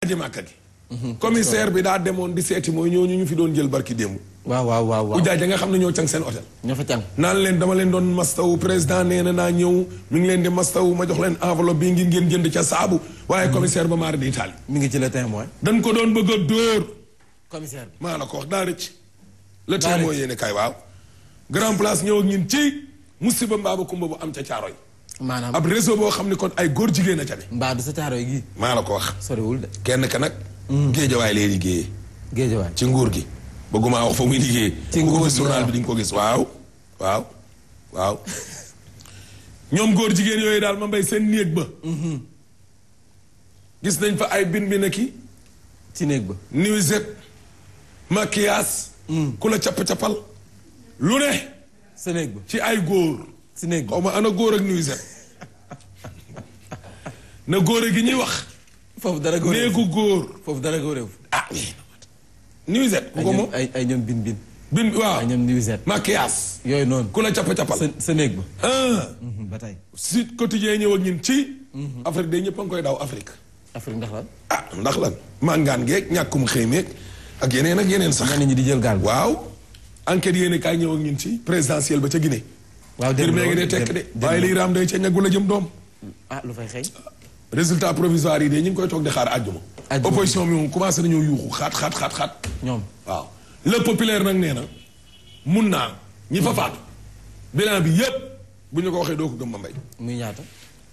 aji màkka gi commissaire bi daa demoon di seeti mooy ñooñu ñu fi doon jël barki démb waaw waaw waaw waaw ujaaj nga xam ne ñoo càng seen hôtel ñoo fa càng naan leen dama leen doon mastawu président nee na naa ñëw mi ngi leen di mastawu ma jox leen enveloppe bi ngir ngeen jënd ca saabu waaye commissaire ba maara di Italie mi ngi ci le témoin dañ ko doon bëgg a dóor commissaire bi maa la ko wax daa rëcc le Daa temps rëcc. moo yéene kay waaw grand place ñëw ak ñun ci musiba mbaaba kumba bu am ca caaroy maanaam ab réseau boo xam ne kon ay góor jigéen a ca ne mbaa du sa caaroy gi maa la ko wax soriwul de kenn ka nag géejawaay lay liggéeyee géejawaay ci nguur gi bëgguma wax fa muy liggéeyee Ci ku ko nguur gis gi, journal waaw. bi di nga ko gis waaw waaw waaw ñoom góor jigéen yooyu daal ma mbay seen néeg ba gis nañ fa ay bin bi na ki ci néeg ba nuisette maquillage ku la capp-cappal lu ne sa néeg ba ci ay góor si néeg ba xaw ma ana góor ak nuisette na góor gi ñuy wax foofu dara góoreew néegu góor foofu dara góoreew ah nuisette ku ay ko ñoom moom ay ay ñoom bin bin bin waaw ay ñoom nuisette maquillage yooyu noonu ku la capp-cappal sa sa néeg ba ah ba tey Sud Quotidien ñëw ak ñun ci Afrique day ñëpp a ngi koy daw Afrique Afrique ndax lan ah ndax lan màngaan geeg ñàkkum xëy meeg ak yeneen ak yeneen sax ñenn ñi di jël gaal ba waaw enquête yéene kaay ñëw ak ñun ci présidentielle ba ca Guinée waaw ngir démb mee ngi loolu dee tekk de démb- waaye liy raam day ca ñaggu la jëm doom ah lu fay xëy résultat provisoire yi de ñu ngi koy toog di xaar àjjuma Àjjuma. opposition bi moom commencé nañoo yuuxu xaat xaat xaat xaat ñoom waaw le populaire nag nee na mun naa ñi fa faatu bilan bi yépp bu ñu ko waxee doo ko gëm ma mbay muy ñaata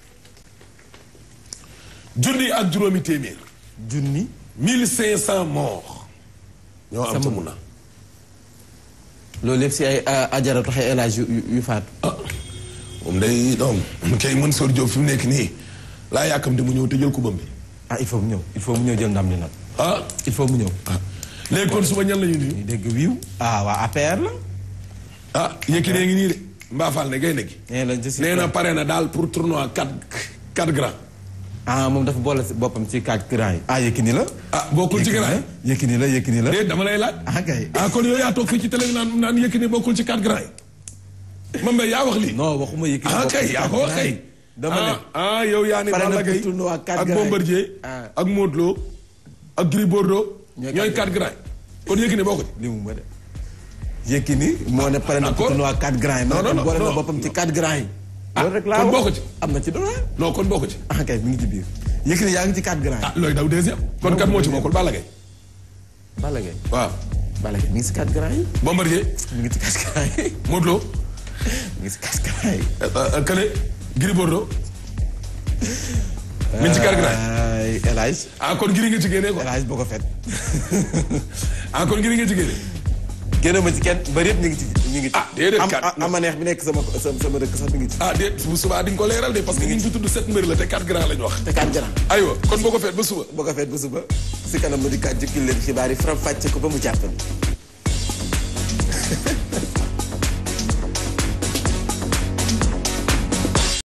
junni ak juróomi téeméer junni 1500 morts ñoo am ca mun naa loolu yëpp si ay a- ajaratu xay élage yu yu- yu faatu ah moom day doom kay Mansour Diop fi mu nekk nii laa yàkkamte mu ñëw te jël kubam bi ah il faut mu ñëw il faut mu ñëw jël ndam li nag ah il faut mu ñëw ah léegi kon suba ñan la ñu nii ñu dégg wiiw ah waa APR la ah Yékini ngi nii de Mbaafal ne gaynde gi nee la je suis nee na pare na daal pour tournoi 4 4 grands ah moom dafa boole si boppam ci quatre grands yi ah Yékini la ah bokkul ci grands yi Yékini la Yékini la déet dama lay laaj ah kay ah kon yow yaa toog fii ci télé bi naan naan Yékini bokkul ci 4 grands yi ma mbay yaa wax lii non waxuma Yékini ah bokk kay ci yaa ko quatre wax grands kay yi. dama ne ah ah yow yaa ni Pare na Balla pour Gaye tournoi quatre ak grands yi. Bombardier Ah. ak Modou Lo ak Gris Bordeaux Ñooy ñooy quatre 4 grands yi kon Yékini bokku ci li mu ma de Yékini moo ne pare na pour d'accord. tournoi quatre grands yi Non, non, non, boole na non. boppam ci quatre grands yi Ah, loolu rek laa kon wax. bokk ci. am na ci doole non kon bokku ci ah kay mi ngi ci biir Yékini yaa ngi ci quatre grands ah looy daw deuxième kon kat moo ci bokkul Balla Gaye yi Balla Gaye waaw Balla Gaye mi ngi si quatre grands yi Bombardier mi ngi ci quatre grands yi Modou Lo mi ngi si quatre grands yi euh, euh, Kële Gris Bordeaux mi ngi ci 4 grands yi ay El Hadj ah kon Gris nga ci génnee quoi El Hadj boo ko fet ah kon Gris nga ci génnee génn ma ci kenn bari yëpp ñu ngi ci ñu ngi ci Ah, déedéet, am kat. am- ama neex bi nekk sama sama sama dëkk sax mi ngi ci ah déet bu subaa di nga ko leeral de parce que ñu ngi fi tudd sept mbir la te 4 grands lañ wax te quatre grands aywa kon boo ko feet ba suba boo ko fet ba suba si kanam ma di kat jukkil leen xibaar yi faram fàcce ko ba mu jàppale